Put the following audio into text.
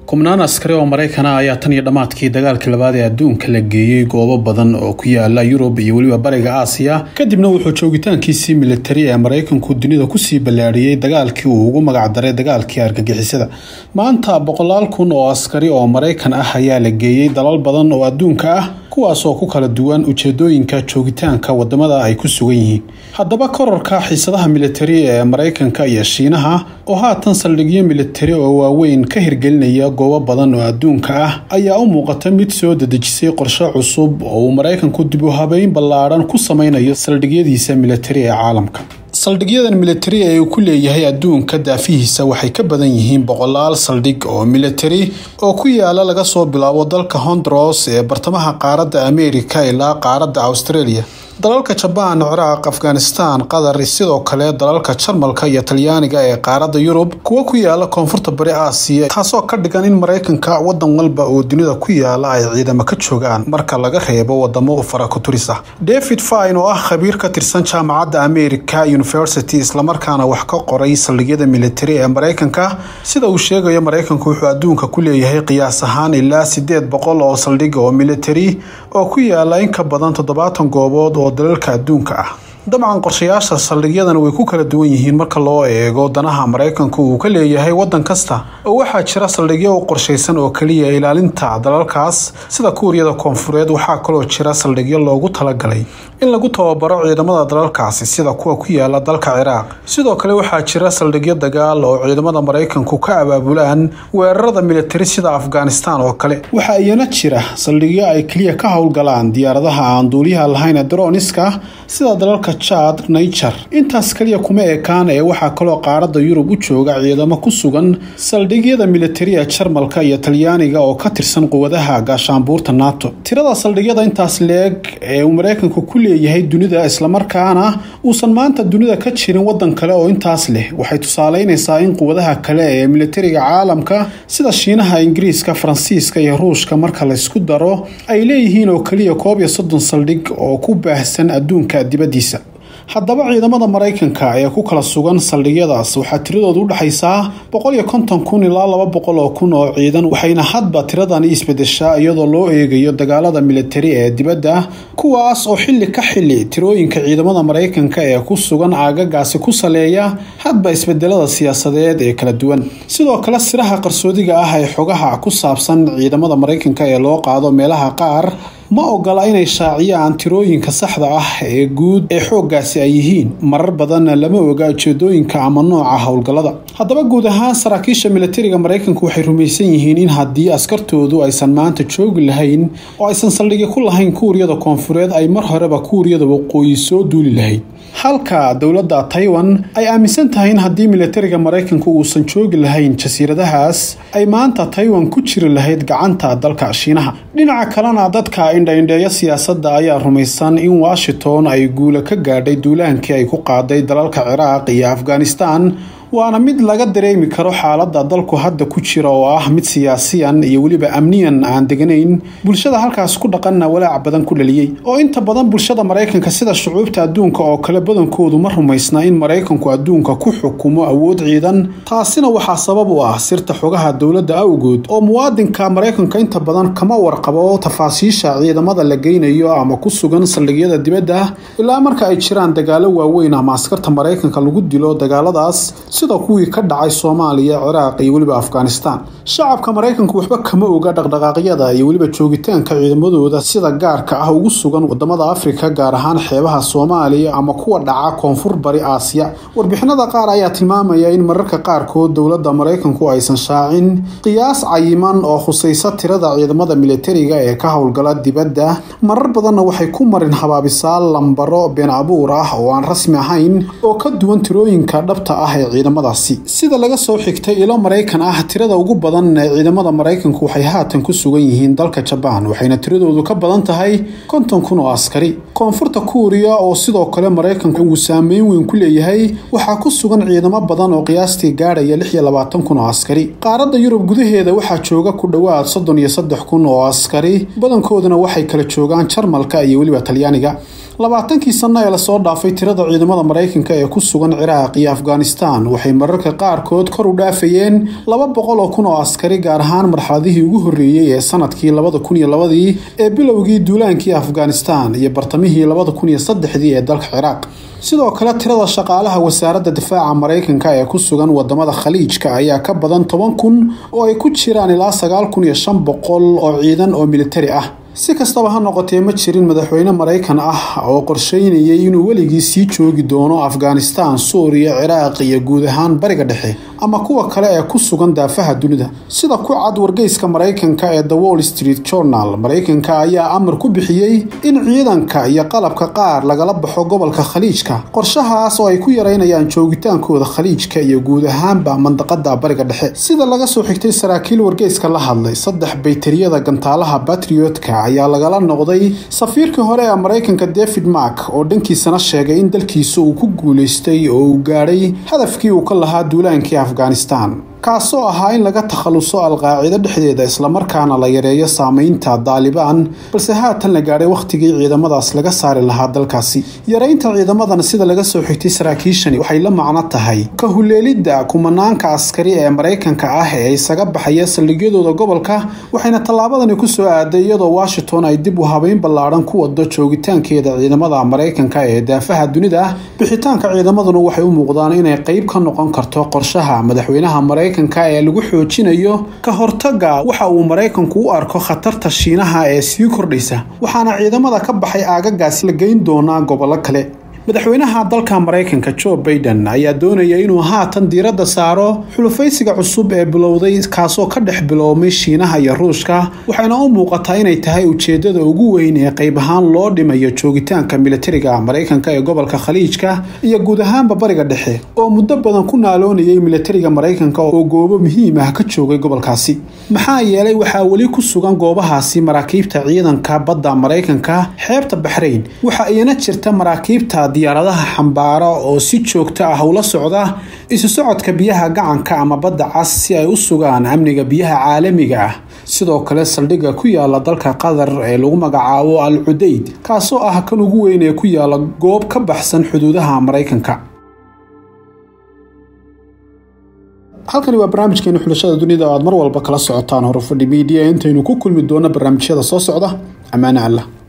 kubnaan askari oo maraykana ayaa tan iyo dhammaadkii dagaalkii labaad ee adduunka la geeyey goobo badan oo ku yaala yurub iyo weliba bariga aasiya kadibna wuxuu joogitaankiisii militari ee maraykanku dunida kusii ballaadhiyey dagaalkii uu ugu magacdaray dagaalkii argagixisada maanta boqolaal kun oo askari oo maraykan ah ayaa la geeyey dalal badan oo adduunka ah kuwaas oo ku kala duwan ujeedooyinka joogitaanka wadamada ay ku sugan yihiin haddaba korarka xiisadaha militari ee maraykanka iyo shiinaha oo haatan saldhigyo militari oo waaweyn ka hirgelinaya goobo badan oo adduunka ah ayaa u muuqata mid soo dedejisay qorshe cusub oo uu maraykanku dib u habeyn ballaadhan ku sameynayo saldhigyadiisa militari ee caalamka saldhigyadan militari ee uu ku leeyahay adduunka daafihiisa waxay ka badan yihiin boqolaal saldhig oo militari oo ku yaala laga soo bilaabo dalka hondros ee bartamaha qaaradda ameerika ilaa qaaradda australia dalalka jabaan ciraaq afghanistan qatar sidoo kale dalalka jarmalka iyo talyaaniga ee qaaradda yurub kuwa ku yaala koonfurta bari aasiya taasoo ka dhigan in maraykanka wadan walba oo dunida ku yaala ay ciidamo ka joogaan marka laga reebo wadamo farakuturis ah david fine oo ah khabiir ka tirsan jaamacadda america university islamarkaana wax ka qoray saldhigyada militari ee maraykanka sida uu sheegayo maraykanku wuxuu adduunka ku leeyahay qiyaas ahaan ilaa sideed boqol oo saldhig oo militari oo ku yaala in ka badan toddobaatan goobood oo dalalka adduunka ah dabcan qorshayaasha saldhigyadan way ku kala duwan yihiin marka loo eego danaha maraykanku uu ka leeyahay wadan kasta oo waxaa jira saldhigyo u qorshaysan oo keliya ilaalinta dalalkaas sida kuuriyada koonfureed waxaa kaloo jira saldhigyo loogu talagalay in lagu tababaro ciidamada dalalkaasi sida kuwa ku yaala dalka ciraaq sidoo kale waxaa jira saldhigyo dagaal oo ciidamada maraykanku ka abaabulaan weerarada militari sida afghanistan oo kale waxaa iyana jira saldhigyo ay keliya ka howlgalaan diyaaradaha aan duuliyaha lahayn ee droniska sida dalalka jad niger intaas kaliya kuma ekaan ee waxaa kaloo qaaradda yurub u jooga ciidamo ku sugan saldhigyada militariga jarmalka iyo talyaaniga oo ka tirsan quwadaha gaashaanbuurta nato tirada saldhigyada intaas leeg ee uu maraykanku ku leeyahay dunida islamarkaana uusan maanta dunida ka jirin wadan kale oo intaas leh waxay tusaaleynaysaa in quwadaha kale ee militariga caalamka sida shiinaha ingiriiska faransiiska iyo ruushka marka laysku daro ay leeyihiin oo keliya koob iyo soddon saldhig oo ku baahsan adduunka dibaddiisa haddaba ciidamada maraykanka ee ku kala sugan saldhigyadaas waxaa tiradoodu u dhexaysaa boqol iyo konton kun ilaa laba boqol oo kun oo ciidan waxayna hadba tiradani isbedeshaa iyadoo loo eegayo dagaalada militari ee dibadda kuwaas oo xilli ka xilli tirooyinka ciidamada maraykanka ee ku sugan aagagaasi ku saleeya hadba isbedelada siyaasadeed ee kala duwan sidoo kale siraha qarsoodiga ah ee xogaha ku saabsan ciidamada maraykanka ee loo qaado meelaha qaar ma ogola inay shaaciyaan tirooyinka saxda ah ee guud ee xooggaasi ay yihiin marar badanna lama oga ujeedooyinka ama nooca howlgallada haddaba guud ahaan saraakiisha militariga maraykanku waxay rumaysan yihiin in haddii askartoodu aysan maanta joogi lahayn oo aysan saldhigi ku lahayn kuuriyada koonfureed ay mar horeba kuuriyada waqooyi soo duuli lahayd halka dowladda taiwan ay aaminsan tahay in haddii militariga maraykanku uusan joogi lahayn jasiiradahaas ay maanta taiwan ku jiri lahayd gacanta dalka shiinaha dhinaca kalena dadka indhaindheeya siyaasadda ayaa rumaysan in washington ay guula ka gaadhay duulaankii ay ku qaaday dalalka ciraaq iyo afghanistan waana mid laga dareemi karo xaaladda dalku hadda ku jira oo ah mid siyaasiyan iyo weliba amniyan aan deganayn bulshada halkaas ku dhaqanna walaac badan ku dhaliyey oo inta badan bulshada maraykanka sida shucuubta adduunka oo kale badankoodu ma rumaysna in maraykanku adduunka ku xukumo awood ciidan taasina waxaa sabab u ah sirta xogaha dowladda awgood oo muwaadinka maraykanka inta badan kama warqabo tafaasiisha ciidamada la geynayo ama ku sugan saldhigyada dibadda ilaa marka ay jiraan dagaalo waaweyn ama askarta maraykanka lagu dilo dagaaladaas sida kuwii ka dhacay soomaaliya ciraaq iyo weliba afghanistan shacabka maraykanku waxba kama oga dhaqdhaqaaqyada iyo weliba joogitaanka ciidamadooda sida gaarka ah ugu sugan wadamada afrika gaar ahaan xeebaha soomaaliya ama kuwa dhaca koonfur bari aasiya warbixinada qaar ayaa tilmaamaya in mararka qaarkood dowladda maraykanku aysan shaacin qiyaas cayiman oo khusaysa tirada ciidamada militariga ee ka howlgala dibadda marar badanna waxay ku marin habaabisaa lambaro been abuur ah oo aan rasmi ahayn oo ka duwan tirooyinka dhabta ah ee ciidamadaasi sida laga soo xigtay ilo maraykan ah tirada ugu badan ee ciidamada maraykanku waxay haatan ku sugan yihiin dalka jabaan waxayna tiradoodu ka badan tahay konton kun oo askari koonfurta kuuriya oo sidoo kale maraykanku uu saameyn weyn ku leeyahay waxaa ku sugan ciidamo badan oo qiyaastii gaadhaya lix iyo labaatan kun oo askari qaaradda yurub gudaheeda waxaa jooga ku dhowaad soddon iyo saddex kun oo askari badankooduna waxay kala joogaan jarmalka iyo weliba talyaaniga labaatankii sanno ee lasoo dhaafay tirada ciidamada maraykanka ee ku sugan ciraaq iyo afghanistan waxay mararka qaarkood kor u dhaafayeen laba boqol oo kun oo askari gaar ahaan marxaladihii ugu horreeyey ee sanadkii labada kun iyo labadii ee bilowgii duulaankii afghanistan iyo bartamihii labada kun iyo saddexdii ee dalka ciraaq sidoo kale tirada shaqaalaha wasaaradda difaaca maraykanka ee ku sugan wadamada khaliijka ayaa ka badan toban kun oo ay ku jiraan ilaa sagaal kun iyo shan boqol oo ciidan oo militari ah si kastaba ha noqotee ma jirin madaxweyne maraykan ah oo qorsheynayay inuu weligii sii joogi doono afghanistan suuriya ciraaq iyo guud ahaan bariga dhexe ama kuwa kale ee ku sugan daafaha dunida sida ku cad wargeyska maraykanka ee the wall street journal maraykanka ayaa amar ku bixiyey in ciidanka iyo qalabka qaar lagala baxo gobolka khaliijka qorshahaas oo ay ku yareynayaan joogitaankooda khaliijka iyo guud ahaanba mandaqada bariga dhexe sida laga soo xigtay saraakiil wargeyska la hadlay saddex baytariyada gantaalaha batriotka ayaa lagala noqday safiirkii hore ee maraykanka david mark oo dhankiisana sheegay in dalkiisa uu ku guulaystay oo uu gaadhay hadafkii uu ka lahaa duulaankii afghanistan kaasoo ahaa in laga takhaluso alqaacido dhexdeeda islamarkaana la yareeyo saameynta daalibaan balse haatan la gaadhay wakhtigii ciidamadaas laga saari lahaa dalkaasi yareynta ciidamadan sida laga soo xigtay saraakiishani waxay la macno tahay ka huleelidda kumanaanka askari ee maraykanka ah ee isaga baxaya saldhigyadooda gobolka waxayna tallaabadani kusoo aaday iyadoo washington ay dib u habeyn ballaadhan ku wado joogitaankeeda ciidamada maraykanka ee daafaha dunida bixitaanka ciidamaduna waxay u muuqdaan inay qeyb ka noqon karto qorshaha madaxweynaha maraykanka ee lagu xoojinayo ka hortaga waxa uu maraykanku u arko khatarta shiinaha ee sii kordhaysa waxaana ciidamada ka baxay aagagaasi la geyn doonaa gobollo kale madaxweynaha dalka maraykanka joe baiden ayaa doonaya inuu haatan diiradda saaro xulufaysiga cusub ee bilowday kaasoo ka dhex biloomay shiinaha iyo ruushka waxayna u muuqataa inay tahay ujeedada ugu weyn ee qayb ahaan loo dhimayo joogitaanka militariga maraykanka ee gobolka khaliijka iyo guud ahaanba bariga dhexe oo muddo badan ku naaloonayay militariga maraykanka oo goobo muhiim ah ka joogay gobolkaasi maxaa yeelay waxaa weli ku sugan goobahaasi maraakiibta ciidanka badda maraykanka xeebta baxrayn waxa iyana jirta maraakiibta diyaaradaha xambaara oo si joogto ah ula socda isu socodka biyaha gacanka ama badda cas si ay u sugaan amniga biyaha caalamiga ah sidoo kale saldhigga ku yaala dalka qatar ee lagu magacaabo al cudayd kaasoo ah kan ugu weyn ee ku yaala goob ka baxsan xuduudaha maraykanka halkani waa barnaamijkeena xulashada dunida o aad mar walba kala socotaan horufadhi miidiya intaynu ku kulmi doono barnaamijyada soo socda ammaane allah